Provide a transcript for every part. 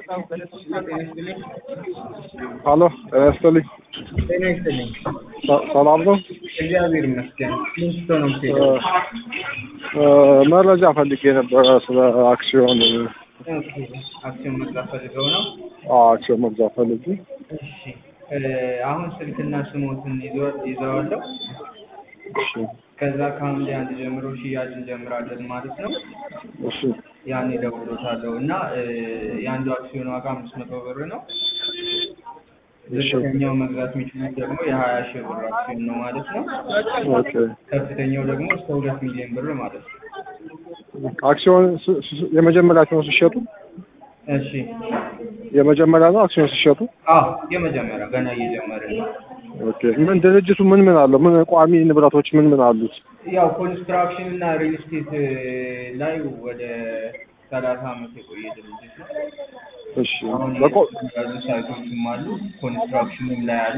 ሀሎ ጤና ይስጥልኝ። ጤና ይስጥልኝ። ሰ- ሰላም ነው? እግዚአብሔር ይመስገን። ሊንስቶ ነው እ የምትሄደው? እ መረጃ ፈልጌ ነበረ ስለ አክሲዮን ኦኬ። አክሲዮን መግዛት ፈልገው ነው? አዎ፣ አክሲዮን መግዛት ፈልጌ። እሺ። እ አሁን ስልክና ስሞትን ይዘው- ይዘዋለሁ። እሺ ከዛ ከሐምሌ አንድ ጀምሮ ሽያጭ እንጀምራለን ማለት ነው። እሺ ያኔ እደውልልዎታለሁ እና እ የአንዱ አክሲዮን ዋጋ አምስት መቶ ብር ነው። እሺ ዝቅተኛው መግዛት የሚችሉት ደግሞ የሀያ ሺህ ብር አክሲዮን ነው ማለት ነው። ኦኬ። ከፍተኛው ደግሞ እስከ ሁለት ሚሊዮን ብር ማለት ነው። አክሲዮን ስ- ስ- የመጀመሪያ አክሲዮን ሲሸጡ እሺ። የመጀመሪያ ነው አክሲዮን ሲሸጡ። አዎ የመጀመሪያው ገና እየጀመርን ነው። ኦኬ። ምን ድርጅቱ ምን ምን አለው? ምን ቋሚ ንብረቶች ምን ምን አሉት? ያው ኮንስትራክሽን እና ሪል ስቴት ላይ ወደ ሰላሳ አመት የቆየ ድርጅት ነው። እሺ አሁን በቆ ያሉ ሳይቶችም አሉ። ኮንስትራክሽንም ላይ አለ፣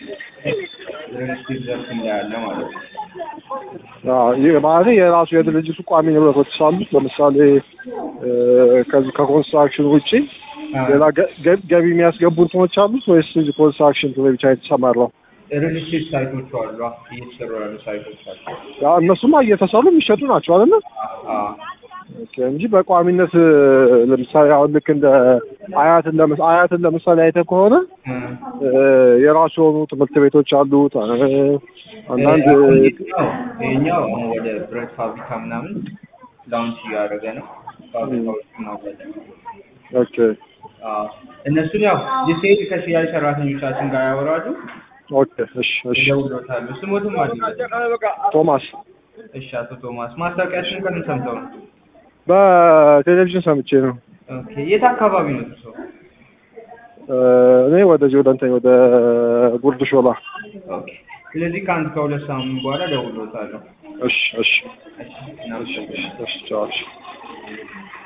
ሪል ስቴት ዘርፍም ላይ አለ ማለት ነው። አዎ፣ ይህ ማለት የራሱ የድርጅቱ ቋሚ ንብረቶች አሉት። ለምሳሌ እ ከዚህ ከኮንስትራክሽን ውጪ ሌላ ገ- ገ- ገቢ የሚያስገቡ እንትኖች አሉት ወይስ እዚህ ኮንስትራክሽን ላይ ብቻ የተሰማራው? ሪል ስቴት ሳይቶች አሉ፣ እየተሰሩ ያሉ ሳይቶች አሉ። ያ እነሱማ እየተሰሩ የሚሸጡ ናቸው አይደል? አዎ ኦኬ እንጂ በቋሚነት እ ለምሳሌ አሁን ልክ እንደ አያትን ለምሳሌ አያትን ለምሳሌ አይተህ ከሆነ እ እ የራሱ የሆኑ ትምህርት ቤቶች አሉት። እ አንዳንድ አሁን ይሄኛው ይሄኛው አሁን ወደ ብረት ፋብሪካ ምናምን ላውንች እያደረገ ነው። ፋብሪካዎችን ማውጣት ኦኬ አዎ እነሱን ያው ዲቴይል ከሽያጭ ሰራተኞቻችን ጋር ያወራሉ። ኦኬ እሺ እሺ ይደውሎታሉ። ስሞትም አለ። ቶማስ እሺ አቶ ቶማስ ማስታወቂያችን ከምን ሰምተው ነው? በቴሌቪዥን ሰምቼ ነው። ኦኬ የት አካባቢ ነው እርሶ? እ እኔ ወደዚህ ወደ እንትን ወደ ጉርድ ሾላ። ኦኬ ስለዚህ ከአንድ ከሁለት ሳምንት በኋላ እደውልዎታለሁ። እሺ እሺ እሺ እናመሰግናለን። እሺ ቻው እሺ